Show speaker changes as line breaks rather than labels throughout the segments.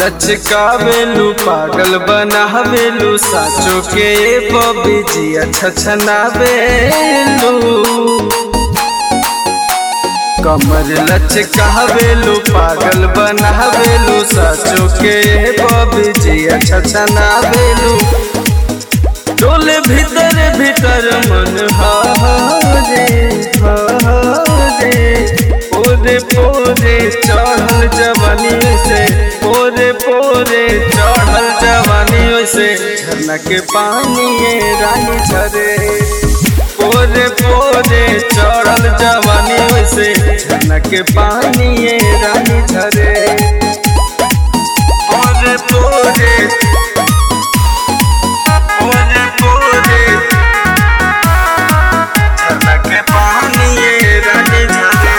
लचकावेलू पागल बनावेलू साचो के बबी जिया छछनावेलू कमर लचकावेलू पागल बनावेलू साचो के बबी जिया छछनावेलू डोले भीतर भीतर मन हारे हारे पोरे पोरे चढ़ल जवानी से पोरे पोरे चढ़ल जवानी से झरना के पानी ये रानी झरे पोरे पोरे चढ़ल जवानी से झरना के पानी ये रानी झरे पोरे पोरे पोरे पोरे झरना के पानी ये रानी झरे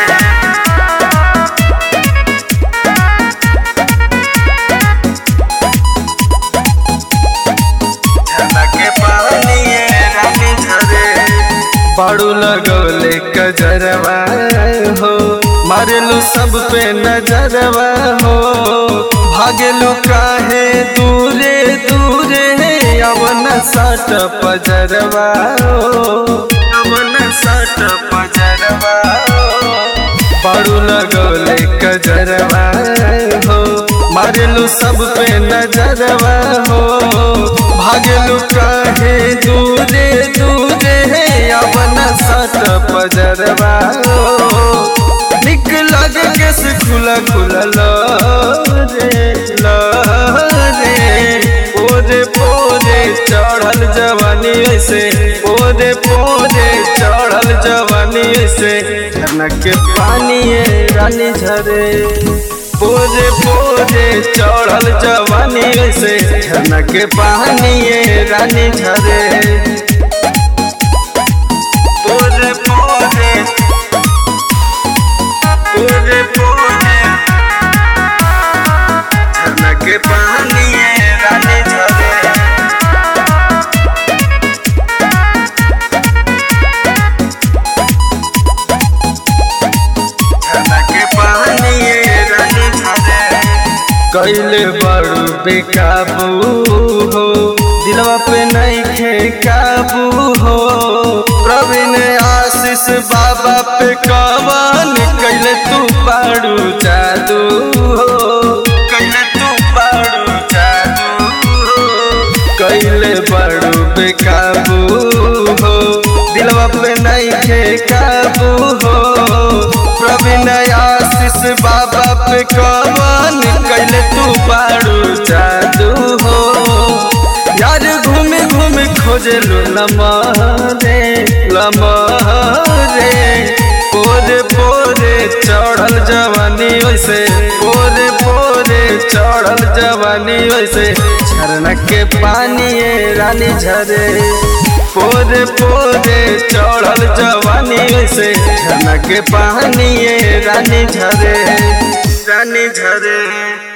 झलके पानी ये रानी झरे बाड़ू लगौले कजरवा हो मारेलू सब पे नजरवा हो भागेलू काहे दूरे दूरे अवन सट पजरवा हो अवन सट पजरवा हो बाड़ू लगौले कजरवा हो मारेलू सब पे नजरवा हो भागेलू काहे दूरे दूरे अपना सट पजरवा हो निक लगे केस खुला खुला लो रे लो रे पोरे पोरे चढ़ल जवानी से पोरे पोरे चढ़ल जवानी से झरना के पानी ये रानी झरे पोरे पोरे चढ़ल जवानी से झरना के पानी ये रानी झरे पोरे पोरे पोरे पोरे झरना के पानी ये रानी झरे के पानी ये रानी झरे कैले बड़ू बेकाबू हो दिलवा पे नहीं खे काबू हो प्रवीण आशीष बाबा पे कवन कैले तू पाड़ू जादू हो कैले तू पाड़ू जादू हो कैले बड़ू बेकाबू हो दिलवा पे नहीं खे काबू हो प्रवीण आशीष बाबा पे कवन कैले तू पाड़ू जादू हो यार घूमे घूमे खोजे लो लमहरे लमहरे पोरे पोरे चढ़ल जवानी वैसे पोरे पोरे चढ़ल जवानी वैसे झरना के पानी ये रानी झरे पोरे पोरे चढ़ल जवानी से झरना के पानी ये रानी झरे रानी झरे